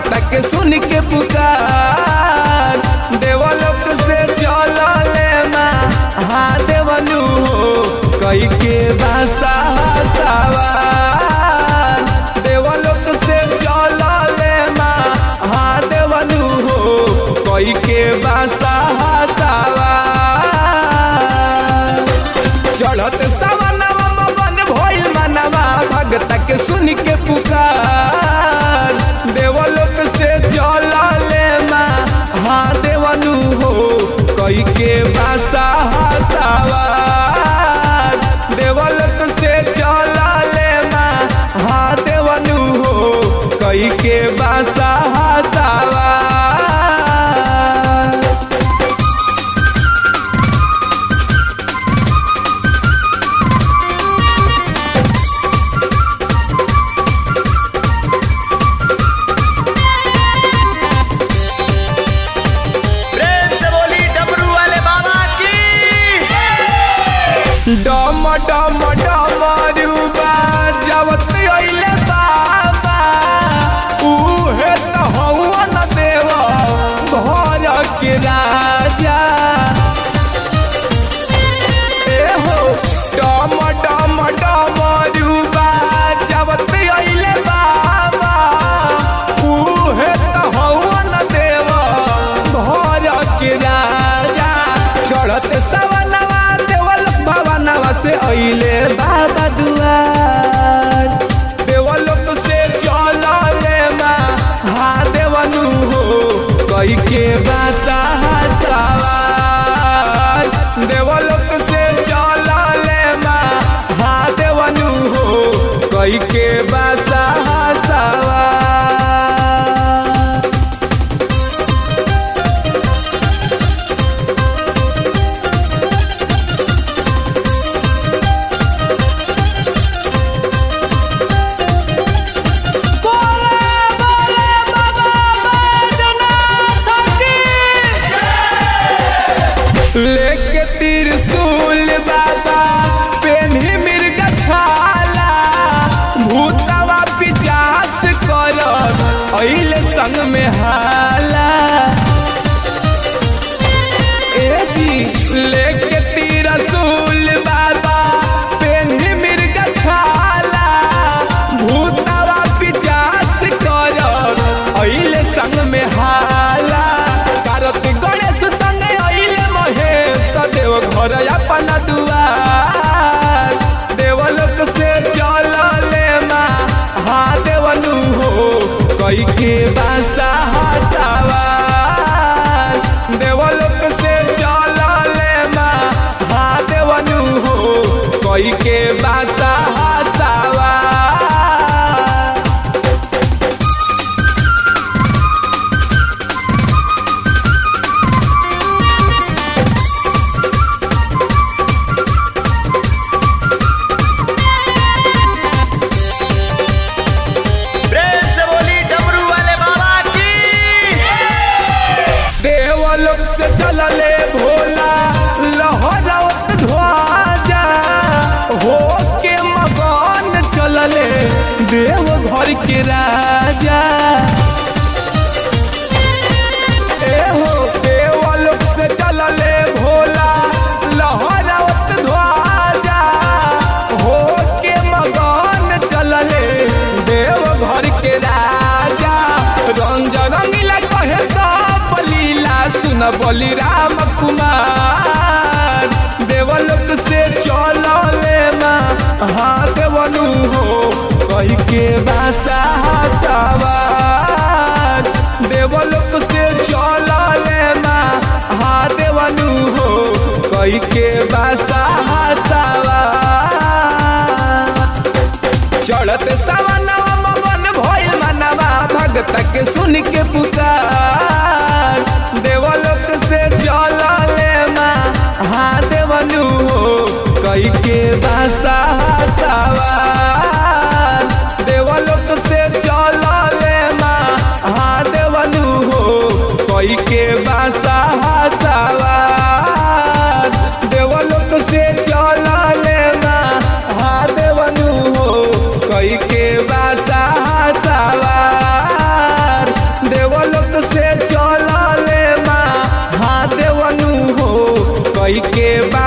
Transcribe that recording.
भगत के सुन के पुकार देवलोक से चल ले माँ हाँ देवनु हो कई के बासा सवार देवलोक से चल ले माँ हाँ देवनु हो कई के बासा सवार चढ़त सवनवा मगन भइल मनवा भगत के सुन के पुकार देवलोक से जल ले माँ हाँ देवनु हो कई के बासा सवार देवलोक से जल ले माँ हाँ देवनु हो कई के बासा सवार प्रेम से बोली डमरू वाले बाबा की डम डम डमरुबा जवत अइले बाबा उहे त हवन देव घर के राजा ए हो डम डम डमरुबा जवत अइले बाबा उहे त हवन देव घर के राजा चढ़त सवनवा देवल भवनवा से अइले बाबा दुआर देवलोक से चल ले माँ हाँ देवनु हो कई के बासा सवार देवलोक से चल ले माँ हाँ देवनु हो कई के बासा सवार लेके त्रिशूल बाबा पेन्ही मिर्ग छाला भूतवा पिचास करत अइले संग में हाला ए जी लेके त्रिशूल बाबा पेन्ही मिर्ग छाला भूतवा पिचास करत अइले संग में हाला कारत गणेश संग अइले महेश देव घर अपन दुआर देवलोक से चल ले माँ हाँ देवनु हो कई के बासा सवार देवलोक से चल ले माँ हाँ देवनु हो कई के बासा सवार प्रेम से बोली डमरू वाले बाबा की देवलोक से चलले भोला लहरत ध्वजा हो के मगन चलले देव घर के राजा ए हो देवलोक से चलले भोला लहरत ध्वजा हो के मगन चलले देव घर के राजा रंग रंगीला कहे सब लीला सुन बोली राम कुमार देवलोक से चल ले माँ हाँ देवनु हो कही के बासा सवार देवलोक से चल ले माँ हाँ देवनु हो कही के बासा सवार चढ़त सवनवा मगन भइल मनवा भगत के सुन के पुकार देवलोक से चल ले माँ हाँ देवनु हो कई के बासा सवार देवलोक से चल ले माँ हाँ देवनु हो कई के बासा सवार देवलोक से चल ले माँ हाँ देवनु हो कई के बासा सवार देवलोक से चलले मा हाँ देवनु हो कई के बा